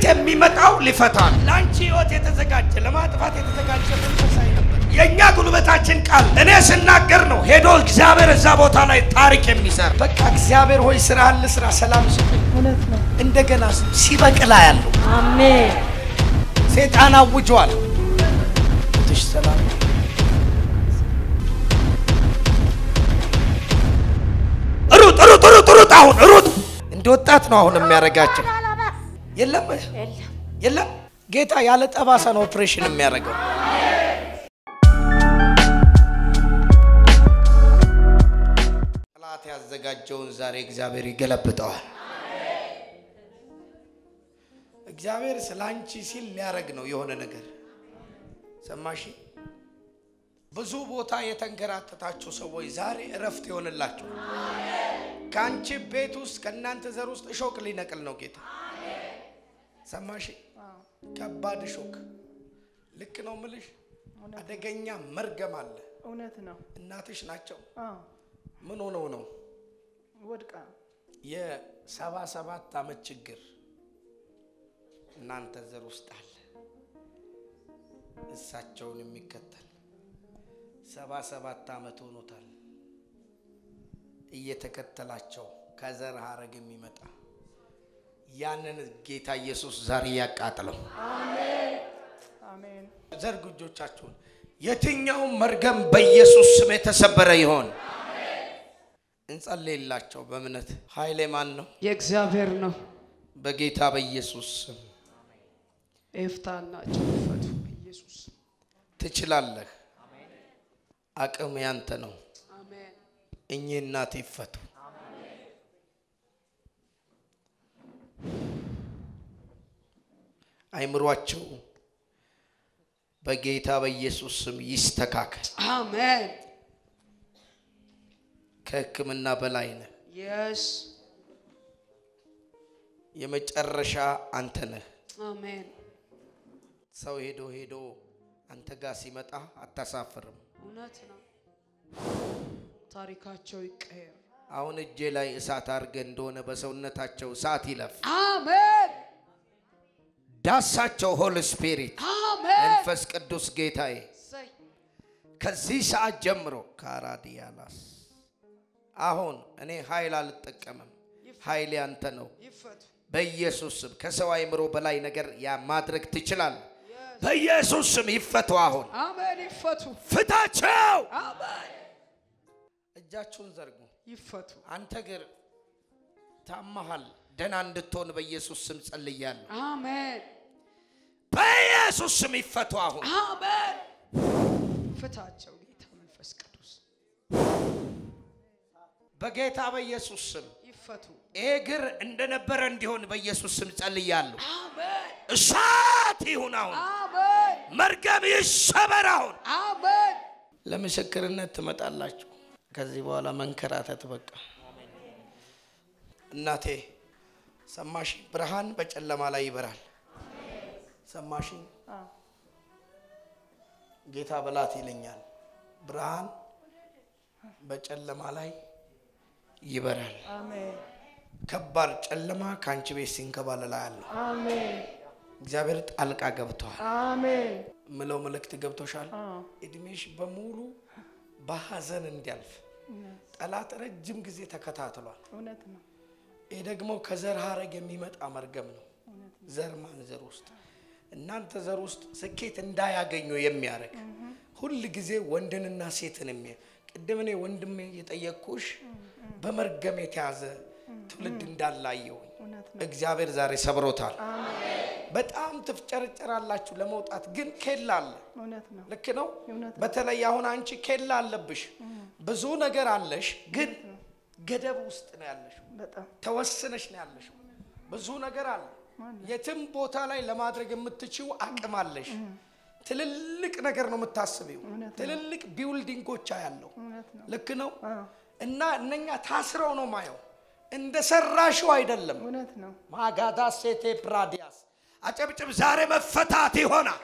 የሚመጣው ሊፈታ ነው። ለአንቺ ህይወት የተዘጋጀ ለማጥፋት የተዘጋጀ መንፈሳዊ ነበር። የእኛ ጉልበታችን ቃል እኔ ስናገር ነው ሄዶ እግዚአብሔር እዛ ቦታ ላይ ታሪክ የሚሰራ በቃ እግዚአብሔር ሆይ ስራ አለ ስራ ሰላም ስጡኝ። እውነት ነው። እንደገና ሲበቅላ ያለው አሜን። ሴጣን አውጇል። ትሽ ሰላም ሩጥ ሩጥ ሩጥ ሩጥ አሁን ሩጥ እንደ ወጣት ነው አሁን የሚያደርጋቸው የለም የለም ጌታ ያለ ጠባሳ ነው ኦፕሬሽን የሚያደርገው ጠላት ያዘጋጀውን ዛሬ እግዚአብሔር ይገለብጠዋል እግዚአብሔር ስለ አንቺ ሲል ሊያደርግ ነው የሆነ ነገር ሰማሽ ብዙ ቦታ የተንከራተታችሁ ሰዎች ዛሬ እረፍት ይሆንላችሁ ከአንቺ ቤት ውስጥ ከእናንተ ዘር ውስጥ እሾክ ሊነቅል ነው ጌታ ሰማሽ ከባድ እሾክ ልክ ነው ምልሽ አደገኛ መርገም አለ እውነት ነው። እናትሽ ናቸው አዎ፣ ምን ሆነው ነው ወድቃ የሰባ ሰባት ዓመት ችግር እናንተ ዘር ውስጥ አለ እሳቸውን የሚከተል ሰባ ሰባት ዓመት ሆኖታል እየተከተላቸው ከዘር ሀረግ የሚመጣ ያንን ጌታ ኢየሱስ ዛሬ ያቃጥለው አሜን። ዘርጉ እጆቻችሁን የትኛውም መርገም በኢየሱስ ስም የተሰበረ ይሆን እንጸልይላቸው በእምነት ኃይሌ ማን ነው የእግዚአብሔር ነው። በጌታ በኢየሱስ ስም ኤፍታና ጨፈቱ ኢየሱስ ትችላለህ አቅም ያንተ ነው አሜን። እኚህ እናት ይፈቱ አይምሯቸው በጌታ በኢየሱስ ስም ይስተካከል አሜን። ከህክምና በላይ ነህ የስ የመጨረሻ አንተ ነህ አሜን። ሰው ሄዶ ሄዶ አንተ ጋር ሲመጣ አታሳፍርም እውነት ነው። ታሪካቸው ይቀየር። አሁን እጄ ላይ እሳት አድርገህ እንደሆነ በሰውነታቸው እሳት ይለፍ አሜን። ዳሳቸው ሆል ስፒሪት አሜን። መንፈስ ቅዱስ ጌታዬ እሰይ። ከዚህ ሰዓት ጀምሮ ካራዲያላስ አሁን እኔ ኃይል አልጠቀምም ኃይል ያንተ ነው ይፈቱ። በኢየሱስ ስም ከሰው አይምሮ በላይ ነገር ያ ማድረግ ትችላለህ በኢየሱስ ስም ይፈቱ አሁን አሜን። ይፈቱ። ፍታቸው አሜን። እጃችሁን ዘርጉ ይፈቱ። አንተ ግን ታመሃል ደህና እንድትሆን በኢየሱስ ስም ጸልያለሁ አሜን። በኢየሱስ ስም ይፈቱ አሁን አሜን። ፍታቸው ጌታ መንፈስ ቅዱስ በጌታ በኢየሱስ ስም ይፈቱ። ይሄ እግር እንደነበረ እንዲሆን በኢየሱስ ስም ጸልያለሁ አሜን። እሳት ይሁን አሁን አሜን። መርገም ይሰበር አሁን አሜን። ለምስክርነት ትመጣላችሁ ከዚህ በኋላ መንከራተት በቃ እናቴ ሰማሽ ብርሃን በጨለማ ላይ ይበራል ሰማሽ አዎ። ጌታ በላት ይለኛል ብርሃን በጨለማ ላይ ይበራል አሜን። ከባድ ጨለማ ከአንቺ ቤት ሲንከባለላ ያለው አሜን። እግዚአብሔር ጣልቃ ገብተዋል አሜን። ምለው መልእክት ገብቶሻል አዎ። እድሜሽ በሙሉ በሀዘን እንዲያልፍ ጠላት ረጅም ጊዜ ተከታትሏል እውነት ነው። ይህ ደግሞ ከዘር ሀረግ የሚመጣ መርገም ነው ዘር ማን ዘር ውስጥ እናንተ ዘር ውስጥ ስኬት እንዳያገኙ የሚያደርግ ሁል ጊዜ ወንድንና ሴትን የሚያ ቅድም እኔ ወንድሜ የጠየቅኩሽ በመርገም የተያዘ ትውልድ እንዳላየውኝ እውነት ነው። እግዚአብሔር ዛሬ ሰብሮታል በጣም ትፍጨረጨራላችሁ ለመውጣት ግን ኬላ አለ እውነት ነው። ልክ ነው እውነት ነው። በተለይ አሁን አንቺ ኬላ አለብሽ ብዙ ነገር አለሽ ግን ገደብ ውስጥ ነው ያለሽው በጣም ተወስነሽ ነው ያለሽው ብዙ ነገር አለ የትም ቦታ ላይ ለማድረግ የምትችው አቅም አለሽ ትልልቅ ነገር ነው የምታስቢው እውነት ነው። ትልልቅ ቢውልዲንጎች ያለው እውነት ነው። ልክ ነው አዎ። እና እነኛ ታስረው ነው ማየው እንደ ሰራሽው አይደለም እውነት ነው። ማጋዳ ሴቴ ፕራዲያስ አጨብጭብ ዛሬ መፈታት ይሆናል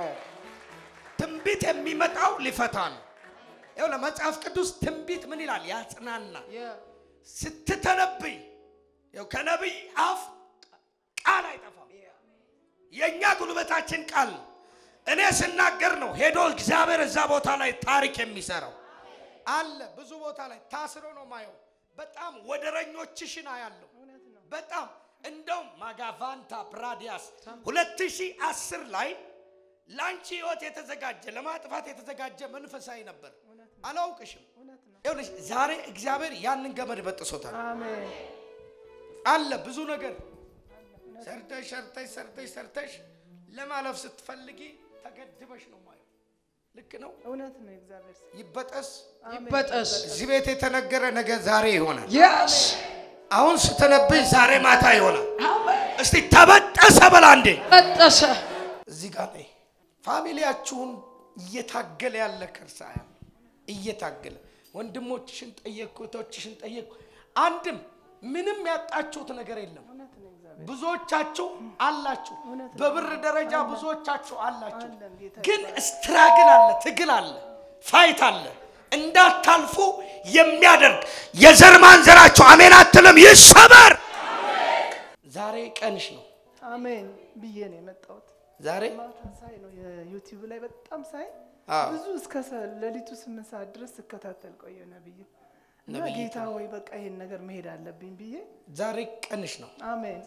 ትንቢት የሚመጣው ሊፈታ ነው ይኸው ለመጽሐፍ ቅዱስ ትንቢት ምን ይላል ያጽናና የ- ስትተነብይ ይኸው ከነቢይ አፍ ቃል አይጠፋም የእኛ ጉልበታችን ቃል ነው። እኔ ስናገር ነው ሄዶ እግዚአብሔር እዛ ቦታ ላይ ታሪክ የሚሰራው አለ። ብዙ ቦታ ላይ ታስሮ ነው ማየው። በጣም ወደረኞችሽን አያለሁ። በጣም እንደውም ማጋቫንታ ፕራዲያስ 2010 ላይ ለአንቺ ህይወት የተዘጋጀ ለማጥፋት የተዘጋጀ መንፈሳዊ ነበር። አላውቅሽም። ይኸውልሽ ዛሬ እግዚአብሔር ያንን ገመድ በጥሶታል። አሜን አለ ብዙ ነገር ሰርተሽ ሰርተሽ ሰርተሽ ሰርተሽ ለማለፍ ስትፈልጊ ተገድበሽ ነው ማየው። ልክ ነው። እውነት ነው። እግዚአብሔር ስም ይበጠስ ይበጠስ። እዚህ ቤት የተነገረ ነገር ዛሬ ይሆናል። የስ አሁን ስተነብሽ ዛሬ ማታ ይሆናል። እስቲ ተበጠሰ በላ እንዴ በጠሰ። እዚህ ጋር ላይ ፋሚሊያችሁን እየታገለ ያለ ከርሳ ያለ እየታገለ ወንድሞችሽን ጠየቅኩ፣ እህቶችሽን ጠየቅኩ። አንድም ምንም ያጣችሁት ነገር የለም። እውነት ነው። እግዚአብሔር ብዙዎቻችሁ አላችሁ፣ እውነት ነው። በብር ደረጃ ብዙዎቻችሁ አላችሁ። አለን ጌታ ግን ስትራግል አለ፣ ትግል አለ፣ ፋይት አለ። እንዳታልፉ የሚያደርግ የዘር ማንዘራችሁ አሜን አትልም፣ ይሰበር። ዛሬ ቀንሽ ነው። አሜን ብዬ ነው የመጣሁት። ዛሬ ማታ ሳይ ነው የዩቲዩብ ላይ በጣም ሳይ አዎ። ብዙ እስከ ሰ- ሌሊቱ ስምንት ሰዓት ድረስ ስከታተል ቆየ ነብይ እና ነብይት ጌታ ወይ በቃ ይሄን ነገር መሄድ አለብኝ ብዬ ዛሬ ቀንሽ ነው። አሜን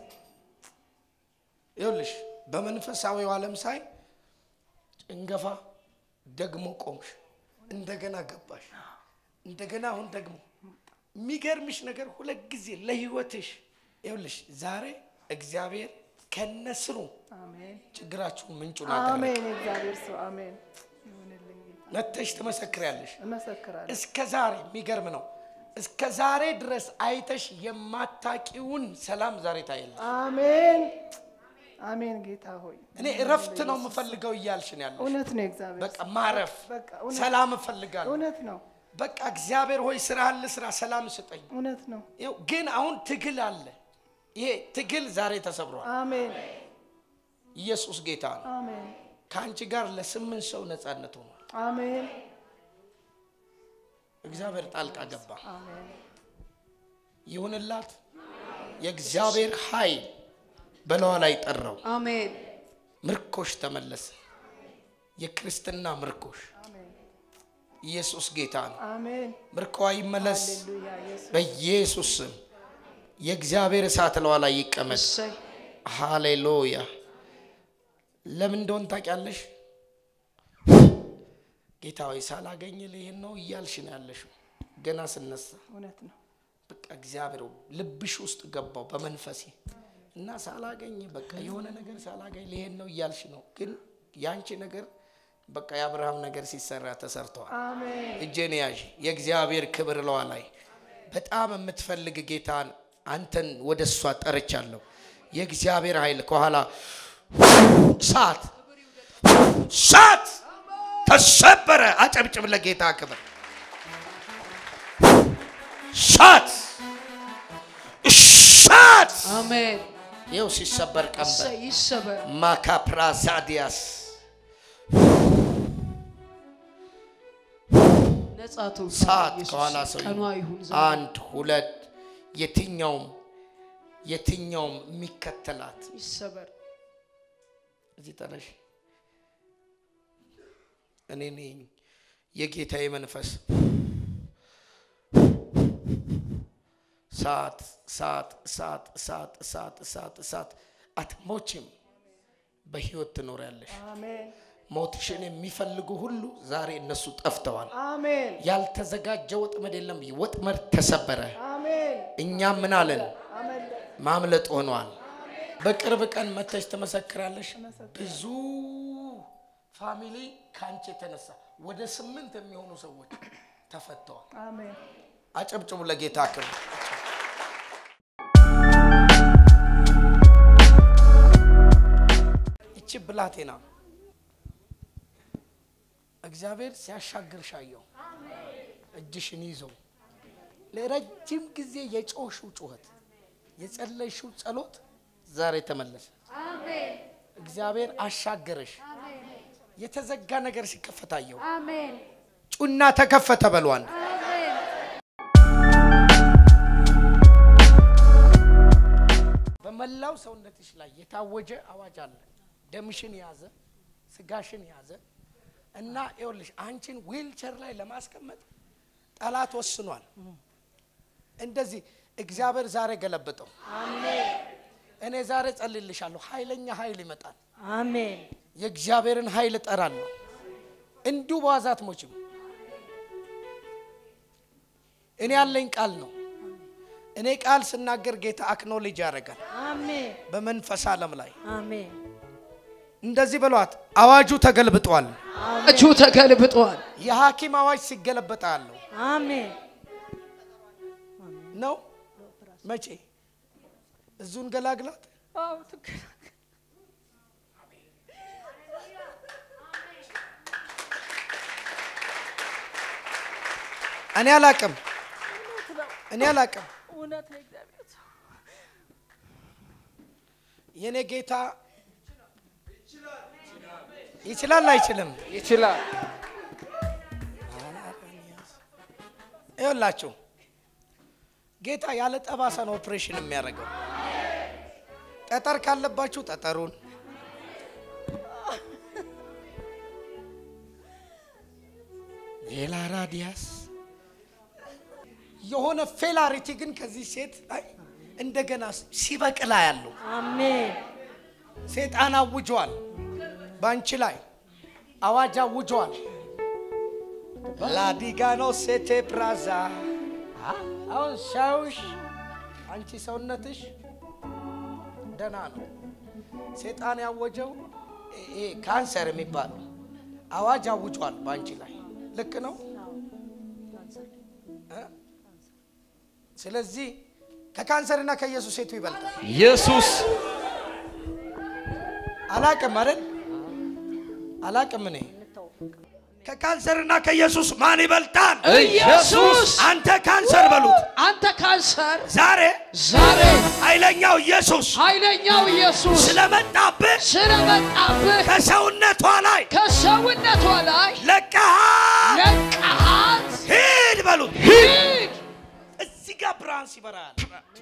ይኸውልሽ በመንፈሳዊው ዓለም ሳይ ጭንገፋ ደግሞ ቆምሽ፣ እንደገና ገባሽ፣ እንደገና አሁን ደግሞ የሚገርምሽ ነገር ሁለት ጊዜ ለህይወትሽ ይኸውልሽ ዛሬ እግዚአብሔር ከነስሩ አሜን ችግራችሁን ምንጩን አደረገ። አሜን የእግዚአብሔር ሰው አሜን ይሁንልኝ ጌታ መተሽ ትመሰክሪያለሽ። እመሰክራለሁ እስከ ዛሬ የሚገርም ነው። እስከ ዛሬ ድረስ አይተሽ የማታቂውን ሰላም ዛሬ ታያለሽ። አሜን አሜን ጌታ ሆይ እኔ እረፍት ነው የምፈልገው እያልሽ ነው ያለሽ። እውነት ነው የእግዚአብሔር በቃ ማረፍ፣ በቃ እውነት- ሰላም እፈልጋለሁ። እውነት ነው በቃ እግዚአብሔር ሆይ ስራህን ልስራ፣ ሰላም ስጠኝ። እውነት ነው ይኸው ግን አሁን ትግል አለ። ይሄ ትግል ዛሬ ተሰብሯል። አሜን ኢየሱስ ጌታ ነው። አሜን ከአንቺ ጋር ለስምንት ሰው ነፃነት ሆኗል። አሜን እግዚአብሔር ጣልቃ ገባ። አሜን ይሁንላት። የእግዚአብሔር ኃይል በለዋ ላይ ጠራው። አሜን ምርኮሽ ተመለሰ። የክርስትና ምርኮሽ አሜን ኢየሱስ ጌታ ነው። አሜን ምርኮዋ ይመለስ ሃሌሉያ ኢየሱስ በኢየሱስ ስም። የእግዚአብሔር እሳት ለዋ ላይ ይቀመጥ። እሰይ ሃሌሉያ። ለምን እንደሆን ታውቂያለሽ? ጌታ ሆይ ሳላገኝ ይህን ነው እያልሽ ነው ያለሽው። ገና ስነሳ እውነት ነው በቃ እግዚአብሔር ልብሽ ውስጥ ገባው በመንፈሴ እና ሳላገኝ በቃ የሆነ ነገር ሳላገኝ ይሄን ነው እያልሽ ነው። ግን ያንቺ ነገር በቃ የአብርሃም ነገር ሲሰራ ተሰርተዋል። አሜን እጄን ያዥ። የእግዚአብሔር ክብር ለዋ ላይ በጣም የምትፈልግ ጌታን አንተን ወደ እሷ ጠርቻለሁ። የእግዚአብሔር ኃይል ከኋላ ሳት ሳት ተሰበረ። አጨብጭብ ለጌታ ክብር። ሳት ሳት አሜን ይኸው ሲሰበር ቀንበር እሰይ ይሰበር ማካፕራዛዲያስ ነጻ ትውጣ ሰዓት ኢየሱስ። ከኋላ ሰው ቀኗ ይሁን ዛሬ። አንድ ሁለት የትኛውም የትኛውም የሚከተላት ይሰበር እዚህ ጠለሽ እኔ ነኝ የጌታዬ መንፈስ ሰዓት ሰዓት ሰዓት ሰዓት ሰዓት ሰዓት ሰዓት አትሞችም በህይወት ትኖሪያለሽ አሜን ሞትሽን የሚፈልጉ ሁሉ ዛሬ እነሱ ጠፍተዋል አሜን ያልተዘጋጀ ወጥመድ የለም ወጥመድ ተሰበረ አሜን እኛም ምን አለን አሜን ማምለጥ ሆኗል በቅርብ ቀን መተሽ ትመሰክራለሽ ብዙ ፋሚሊ ከአንቺ የተነሳ ወደ ስምንት የሚሆኑ ሰዎች ተፈተዋል አሜን አጨብጭቡ ለጌታ ክብር ይቺ ብላቴና እግዚአብሔር ሲያሻግርሽ አየሁ እጅሽን ይዞ ለረጅም ጊዜ የጮሽው ጩኸት የጸለይሽው ጸሎት ዛሬ ተመለሰ እግዚአብሔር አሻገረሽ የተዘጋ ነገር ሲከፈት አየሁ አሜን ጩና ተከፈተ በሏን በመላው ሰውነትሽ ላይ የታወጀ አዋጅ አለ ደምሽን የያዘ ስጋሽን የያዘ እና ይኸውልሽ አንቺን ዊልቸር ላይ ለማስቀመጥ ጠላት ወስኗል። እንደዚህ እግዚአብሔር ዛሬ ገለበጠው። እኔ ዛሬ ጸልልሻለሁ። ኃይለኛ ኃይል ይመጣል። አሜን የእግዚአብሔርን ኃይል እጠራለሁ። እንዲሁ በዋዛ አትሞችም። እኔ ያለኝ ቃል ነው። እኔ ቃል ስናገር ጌታ አክኖሌጅ ያደርጋል አሜን በመንፈስ ዓለም ላይ አሜን እንደዚህ በሏት። አዋጁ ተገልብጧል። እጁ ተገልብጧል። የሐኪም አዋጅ ሲገለበጣ አለው አሜን ነው። መቼ እዙን ገላግላት አዎ ትክክል እኔ አላቅም፣ እኔ አላቅም። እውነት ነው እግዚአብሔር ሰው የኔ ጌታ ይችላል አይችልም? ይችላል። ይኸውላችሁ ጌታ ያለ ጠባሳ ነው ኦፕሬሽን የሚያደርገው። ጠጠር ካለባችሁ ጠጠሩን፣ ሌላ ራዲያስ የሆነ ፌላሪቲ ግን ከዚህ ሴት ላይ እንደገና ሲበቅላ ያለው አሜን ሴጣን አውጇል። በአንቺ ላይ አዋጅ አውጇል። ላዲጋኖ ሴቴ ፕራዛ አሁን ሻውሽ አንቺ ሰውነትሽ ደህና ነው። ሴጣን ያወጀው ይሄ ካንሰር የሚባለው አዋጅ አውጇል በአንቺ ላይ ልክ ነው። እ? ስለዚህ ከካንሰርና ከኢየሱስ ሴቱ ይበልጣል። ኢየሱስ አላቅም አይደል? አላቅም እኔ ከካንሰርና ከኢየሱስ ማን ይበልጣል? ኢየሱስ አንተ ካንሰር በሉት። አንተ ካንሰር ዛሬ ዛሬ ኃይለኛው ኢየሱስ ኃይለኛው ኢየሱስ ስለመጣብህ ስለመጣብህ ከሰውነቷ ላይ ከሰውነቷ ላይ ለቀሃል። ለቀሃት ሂድ በሉት። ሂድ። እዚህ ጋር ብርሃን ሲበራል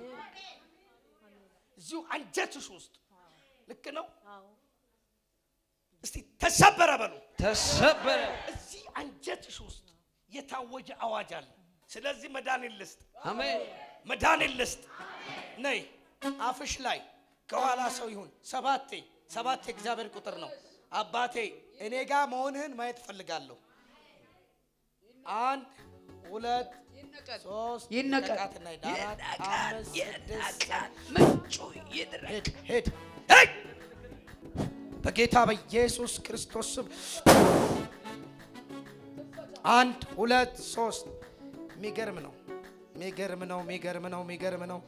እዚሁ አንጀትሽ ውስጥ ልክ ነው። እስቲ ተሰበረ በሉ። ተሰበረ። እዚህ አንጀትሽ ውስጥ የታወጀ አዋጅ አለ። ስለዚህ መድኃኒት ልስጥ፣ አሜን። መድኃኒት ልስጥ። ነይ አፍሽ ላይ ከኋላ ሰው ይሁን ሰባቴ ሰባት የእግዚአብሔር ቁጥር ነው። አባቴ እኔ ጋር መሆንህን ማየት እፈልጋለሁ። አንድ ሁለት ሶስት ይነቀል። ነቃትና ሂድ። አራት አምስት ስድስት ምንጩ ይድረቅ። ሂድ ሂድ ሂድ በጌታ በኢየሱስ ክርስቶስ ስም አንድ ሁለት ሶስት የሚገርም ነው የሚገርም ነው የሚገርም ነው የሚገርም ነው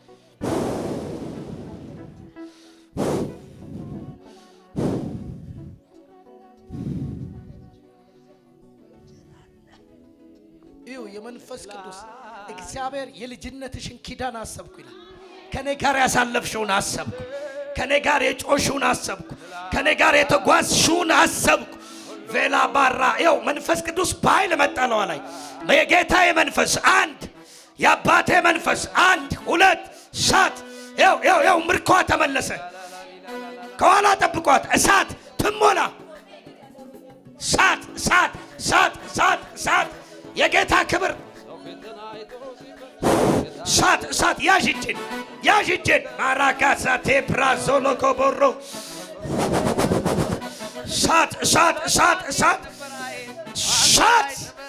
እዩ የመንፈስ ቅዱስ እግዚአብሔር የልጅነትሽን ኪዳን አሰብኩ ይላል። ከኔ ጋር ያሳለፍሽውን አሰብኩ። ከኔ ጋር የጮሽውን አሰብኩ። ከኔ ጋር የተጓዝሽውን አሰብኩ። ቬላ ባራ ይው መንፈስ ቅዱስ በኃይል መጣለዋ ላይ የጌታዬ መንፈስ አንድ የአባቴ መንፈስ አንድ ሁለት እሳት ይው ይው ይው ምርኳ ተመለሰ። ከኋላ ጠብቋት እሳት ትሞላ እሳት እሳት እሳት እሳት እሳት የጌታ ክብር እሳት እሳት ያዥ እጅን ያዥ እጅን ማራካሳ ቴፕራዞሎ ኮቦሮ እሳት እሳት እሳት እሳት እሳት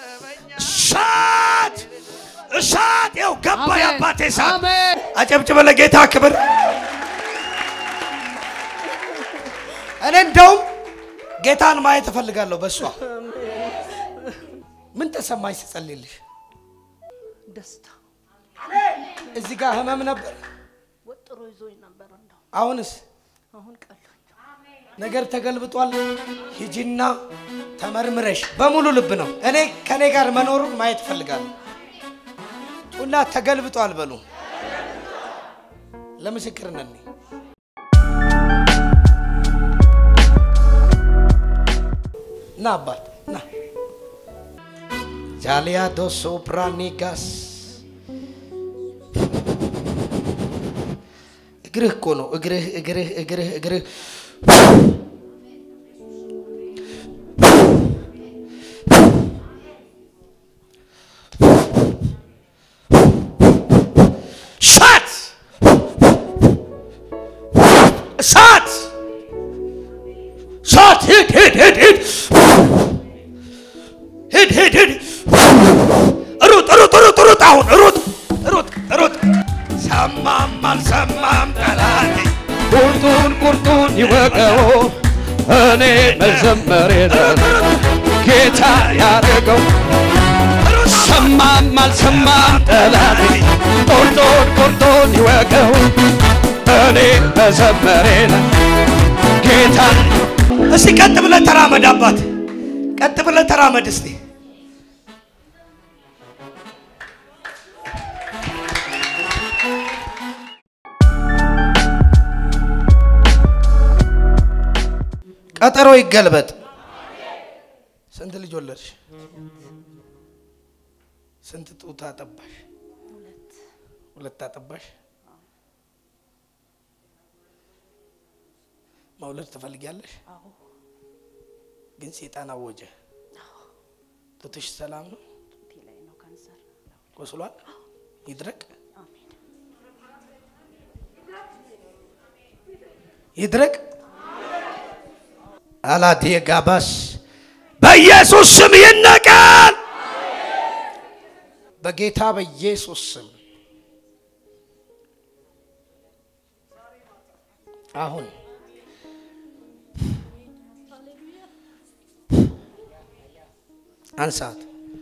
እሳት እሳት ይኸው ገባ አሜን። የአባቴ እሳት አሜን። አጨብጭበ ለጌታ ክብር እኔ እንደውም ጌታን ማየት እፈልጋለሁ በእሷ ምን ተሰማኝ ስጸልይልሽ ደስታ እዚህ ጋር ህመም ነበር ወጥሮ ይዞኝ ነበር እንደው አሁንስ አሁን ቀሎኝ ነገር ተገልብጧል ሂጂና ተመርምረሽ በሙሉ ልብ ነው እኔ ከኔ ጋር መኖሩን ማየት እፈልጋለሁ ጩና ተገልብጧል በሉ ለምስክርነት ነኝ ና አባት ና ጃሊያ ዶሶ ፕራኒጋስ እግርህ እኮ ነው እግርህ እግርህ እግርህ እግርህ ይወቀው እኔ መዘመሬ ነው ጌታ ያደረገው ሰማም አልሰማም ጠላቴ ቆርጦን ቆርጦን ይወቀው እኔ መዘመሬ ነው ጌታ እስቲ ቀጥ ብለህ ተራመድ አባት፣ ቀጥ ብለህ ተራመድ እስቲ። ቀጠሮ ይገልበጥ። ስንት ልጅ ወለድሽ? ስንት ጡት አጠባሽ? ሁለት አጠባሽ። መውለድ ትፈልጊያለሽ? ግን ሴጣን አወጀ። ጡትሽ ሰላም ነው? ጡቴ ላይ ነው ካንሰር። ቆስሏል? ይድረቅ፣ አሜን። ይድረቅ። አላቴ ጋባስ በኢየሱስ ስም ይነቀል። በጌታ በኢየሱስ ስም አሁን አንሳት፣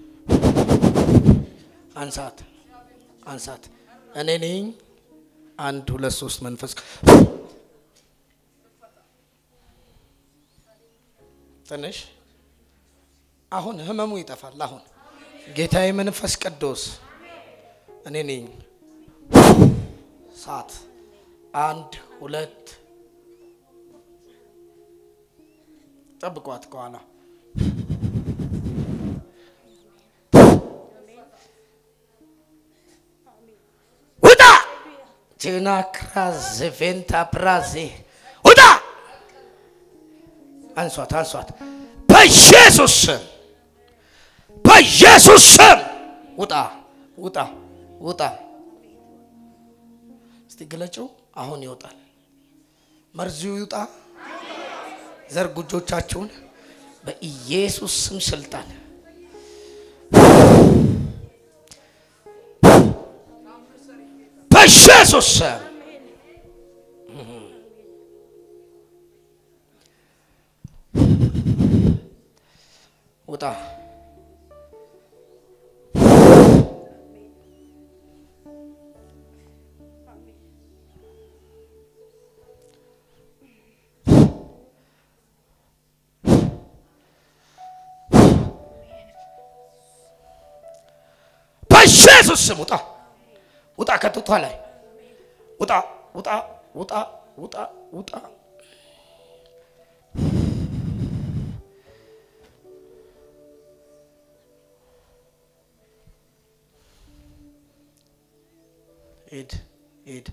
አንሳት፣ አንሳት። እኔ ነኝ። አንድ ሁለት ሶስት መንፈስ ትንሽ አሁን ህመሙ ይጠፋል። አሁን ጌታዬ መንፈስ ቅዱስ እኔ ነኝ። ሰዓት አንድ ሁለት ጠብቋት ከኋላ ውጣ ቴና ክራዝ ቬንታ ፕራዜ ውጣ አንሷት አንሷት በኢየሱስ ስም በኢየሱስ ስም ውጣ ውጣ ውጣ እስቲ ግለጭው አሁን ይወጣል መርዙ ይውጣ ዘርጉ እጆቻችሁን በኢየሱስ ስም ስልጣን በኢየሱስ ስም ውጣ በኢየሱስ ስም ውጣ ውጣ ከጡቷ ላይ ውጣ ውጣ ውጣ ውጣ ውጣ ሂድ ሂድ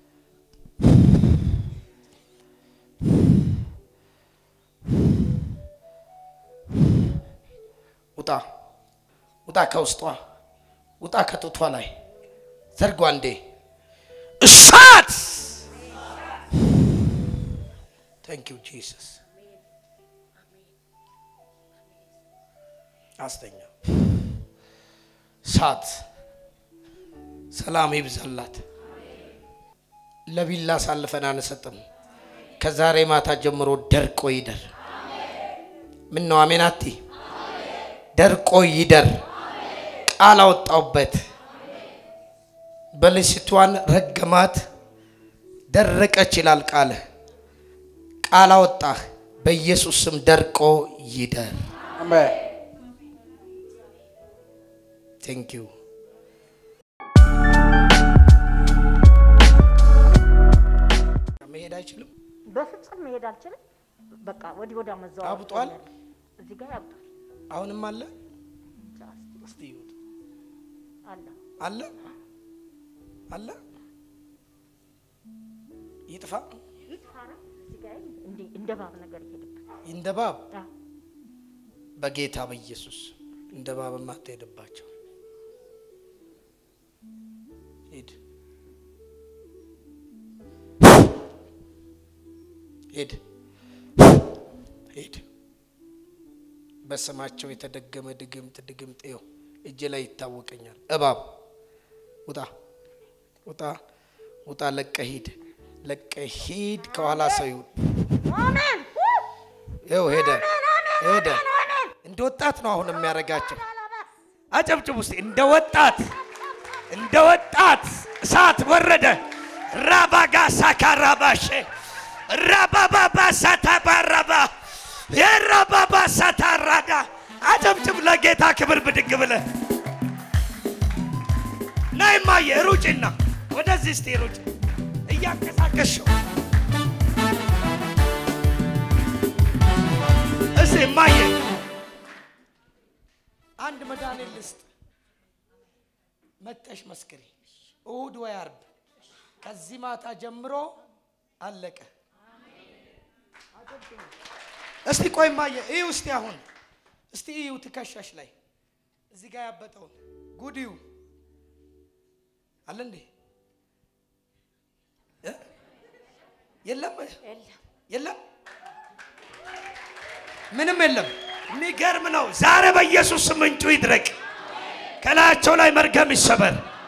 ውጣ ውጣ ከውስጧ ውጣ ከጡቷ ላይ ዘርጓ እንዴ እሳት ታንክ ዩ ጂሰስ አስተኛ እሳት ሰላም ይብዛላት ለቢላ አሳልፈን አንሰጥም ከዛሬ ማታ ጀምሮ ደርቆ ይደር ምን ነው አሜን አቲ ደርቆ ይደር ቃል አወጣውበት በልስቷን ረገማት ደረቀች ይላል ቃል ቃል አወጣህ በኢየሱስ ስም ደርቆ ይደር ቴንክ ዩ መሄድ አይችልም በፍጹም መሄድ አልችልም። በቃ ወዲህ ወዲያ መዘዋወር አብጧል? ጀመረ። እዚህ ጋር ያብጧል። አሁንም አለ እንጃ እስቲ እስቲ ይሁት አለ አለ አለ ይጥፋ ይጥፋራ እዚህ ጋር እንደ እንደ ባብ ነገር ይሄድበት እንደ ባብ አዎ። በጌታ በኢየሱስ እንደ ባብ የማትሄድባቸው ሂድ ሂድ ሂድ በስማቸው የተደገመ ድግምት ድግምት ይኸው እጅ ላይ ይታወቀኛል እባብ ውጣ ውጣ ውጣ ለቀ ሂድ ለቀ ሂድ ከኋላ ሰው ይሁን አሜን ይኸው ሄደ ሄደ። እንደ ወጣት ነው አሁን የሚያደርጋቸው። አጨብጭብ ውስጥ እንደ ወጣት እንደ ወጣት እሳት ወረደ። ራባጋ ሳካራባሼ ራባባባ ሳታባራባ የራባባ ሳታራዳ አጨብጭብ ለጌታ ክብር ብድግ ብለ ናይማየ ሩጭና ወደዚህ እስቲ ሩጭ እያንቀሳቀስሽው እስ ማየ አንድ መድኃኒት ልስጥ፣ መጠሽ መስክሪ። እሁድ ወይ አርብ ከዚህ ማታ ጀምሮ አለቀ። እስቲ ቆይ ማየ እዩ እስቲ አሁን እስቲ እዩ ትከሻሽ ላይ እዚህ ጋር ያበጠውን ጉድ እዩ አለ እንዴ እ? የለም የለም ምንም የለም። የሚገርም ነው። ዛሬ በኢየሱስ ስም ምንጩ ይድረቅ፣ ከላያቸው ላይ መርገም ይሰበር።